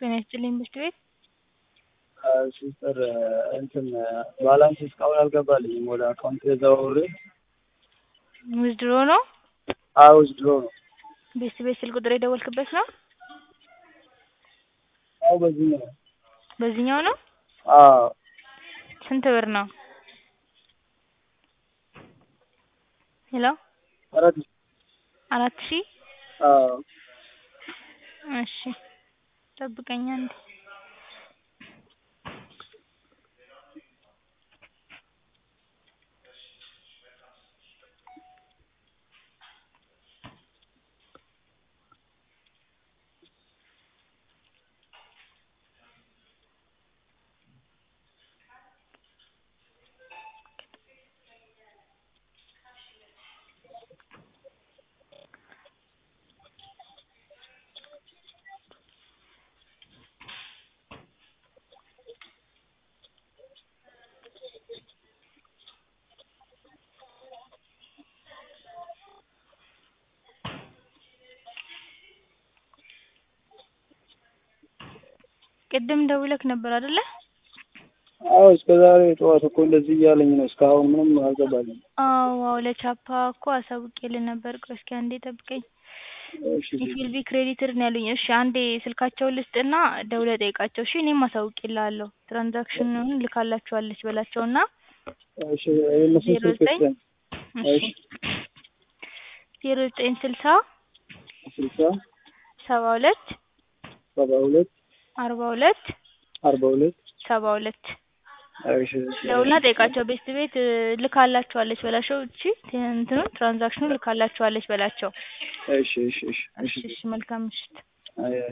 ጤና ይስጥልኝ ብርድ ቤት ሲስተር እንትን ባላንስ እስካሁን አልገባልኝም ወደ አካውንት ተዘዋውሬ ዊዝድሮ ነው አዎ ዊዝድሮ ነው ቤት ቤት ስልክ ቁጥር የደወልክበት ነው አዎ በዚህኛው ነው በዚህኛው ነው አዎ ስንት ብር ነው ሄሎ አራት አራት ሺህ አዎ እሺ ጠብቀኝ አንዴ ቅድም ደውለክ ነበር አይደለ አዎ እስከ ዛሬ ጠዋት እኮ እንደዚህ እያለኝ ነው እስካሁን ምንም አልገባልኝም አዎ አዎ ለቻፓ እኮ አሳውቄልህ ነበር ቆይ እስኪ አንዴ ጠብቀኝ እሺ ኢት ዊል ቢ ክሬዲትድ ነው ያሉኝ እሺ አንዴ ስልካቸውን ልስጥና ደውለህ ጠይቃቸው እሺ እኔም አሳውቄልሃለሁ ትራንዛክሽኑን ልካላችኋለች በላቸውና እሺ የእነሱን ዜሮ ስልክ ዘጠኝ ስጠኝ እሺ ዜሮ ዘጠኝ ስልሳ ስልሳ ሰባ ሁለት ሰባ ሁለት አርባ ሁለት አርባ ሁለት ሰባ ሁለት እሺ እሺ ደውልና ጠይቃቸው ቤት ቤት ልካላችኋለች በላቸው እቺ እንትኑን ትራንዛክሽኑን ልካላችኋለች በላቸው እሺ እሺ እሺ እሺ እሺ መልካም ምሽት አይ አይ